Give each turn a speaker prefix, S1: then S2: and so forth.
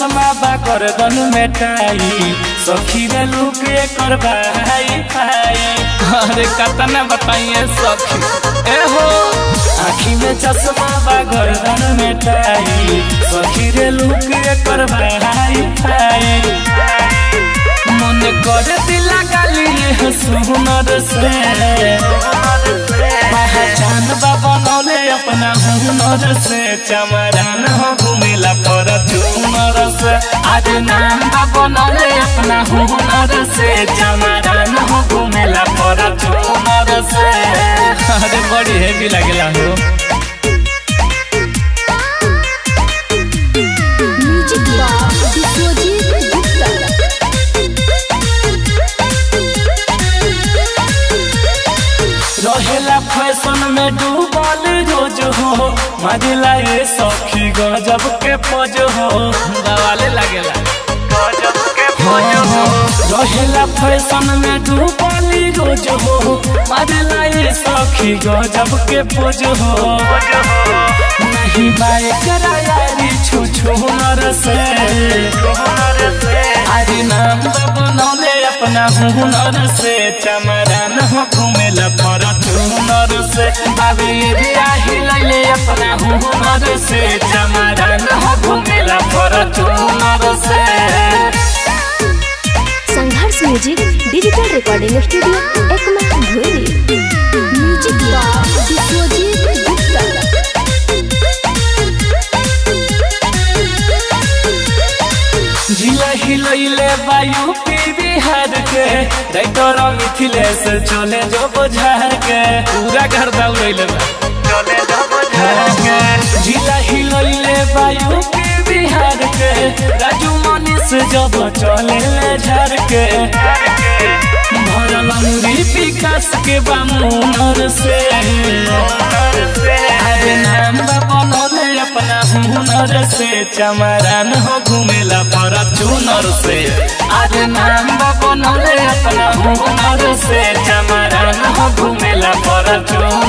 S1: चश्मा बा गर्दन में टाई सखी रे लुक एकर भाई भाई
S2: अरे कतना बताइए सखी
S1: ए हो आँखी में चश्मा बा गर्दन में टाई सखी रे लुक एकर भाई भाई मन कर दिला गाली है सुनर से पहचान बा बनौले अपना हुनर से चमरान हो घूमेला पर चुनर से आज नाम बा बनौले अपना हुनर से चमरान हो घूमेला पर चुनर से
S2: अरे बड़ी हेवी लगेला हो
S3: म्यूजिक बॉक्स विश्वजीत गुप्ता
S1: रहेला फैशन में डूबल रोज हो मजला ये सखी गजब के पज हो
S2: दवाले लगेला
S1: गजब के पज हो रहेला फैशन में डूबल रोज हो मजला ये सखी गजब के पज हो नहीं बाए करायारी छू छू नर से आज नाम बनौले अपना हुनर से चमरान हो घूमेला पर चुनर से बाबी रिया हिलैले अपना हुनर से चमरान हो घूमेला पर चुनर से
S3: Sangharsh music digital recording studio Ekma धुरी म्यूजिक बॉक्स विश्वजीत गुप्ता
S1: जिला हिलैले वायु पी बिहार के राइटर मिथिलेश चले जो बुझार के
S2: पूरा घर दौड़ैले बा
S1: चले जो बुझार के जिला हिलैले वायु पी बिहार के राजू मनीष जब चले ले झार के भरल अंगुरी विकास के बामुनर से अरे नाम बा बनौले अपना हुनर से चमरान हो घूमेला पर चुनर से अरे नाम बा बनौले अपना हुनर से चमरान हो घूमेला पर चुनर